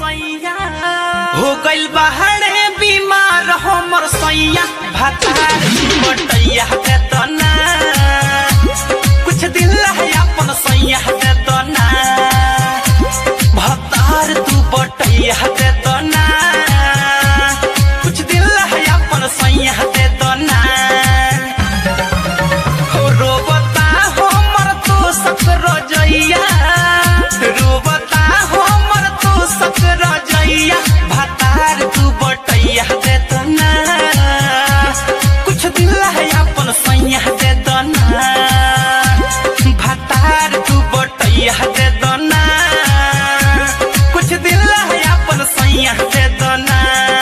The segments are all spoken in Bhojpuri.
सैया हो गइल बाहरे बीमार हमर सैया भातार बटैया दे तना कुछ दिल है अपन सैया दे तना भातार तू बटैया दे तना कुछ दिल है अपन सैया दे तना हो रोबता हमर तो सकर जइया रोबता हमर तो सकर जइया भातार तू बटैया दे तना कुछ दिल है अपन सैया दे तना भातार तू बटैया दे तना कुछ दिल है अपन सैया दे तना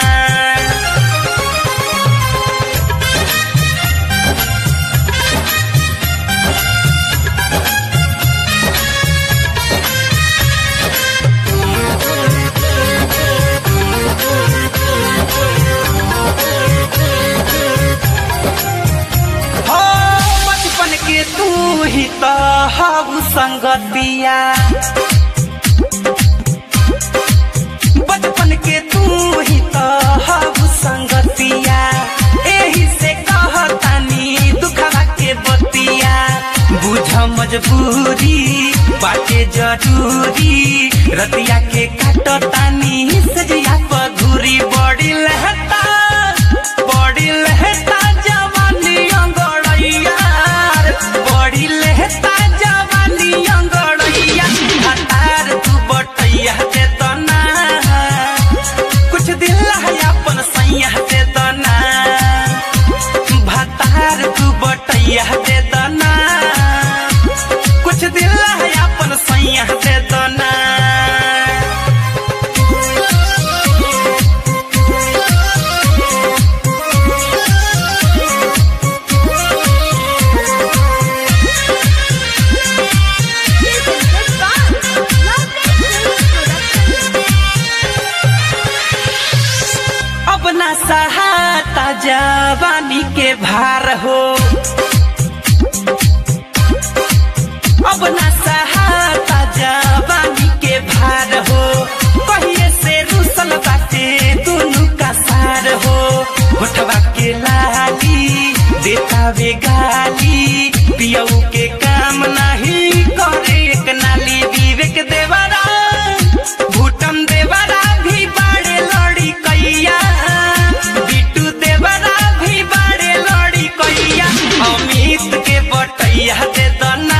हो बचपन के तू ही तो हऊ संगतिया बचपन के तू ही तो हऊ संगतिया एही से कहतानी दुखवा के बतिया बुझ मजबूरी बाटे जरूरी रतिया के काटतानी सजिया पधुरी बड़ी लहता बड़ी लहता जवानी अंगड़ैया बड़ी लहता जवानी अंगड़ैया हतार तू बटैया दे तना कुछ दिल है अपन सैया दे तना भतार तू बटैया दे तना कुछ दिल है अपन सैया दे तना अब ना सहाता जवानी के भार हो अब ना सहाता जवानी के भार हो कहिए से रुसल बाटे दुनु का सार हो होठवा के लाली देता वे गाली पियऊ के काम नहीं करे एक नाली विवेक देवरा भूटम देवरा भी बाड़े लड़ी कैया बिटू देवरा भी बाड़े लड़ी कैया अमित के बटैया दे दना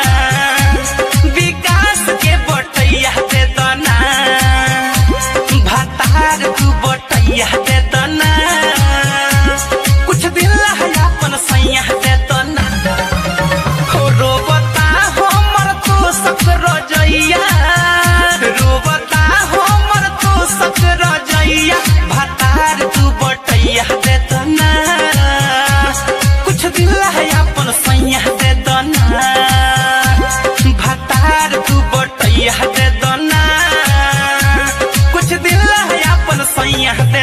विकास के बटैया दे दना भतार तू बटैया दे दना कुछ दिल है अपन सैया दे दना हो रोबता हमर तो सकर जइया रोबता हमर तो सकर जइया भतार तू बटैया दे तना कुछ दिल है अपन सैया दे तना भतार तू बटैया दे तना कुछ दिल है अपन सैया दे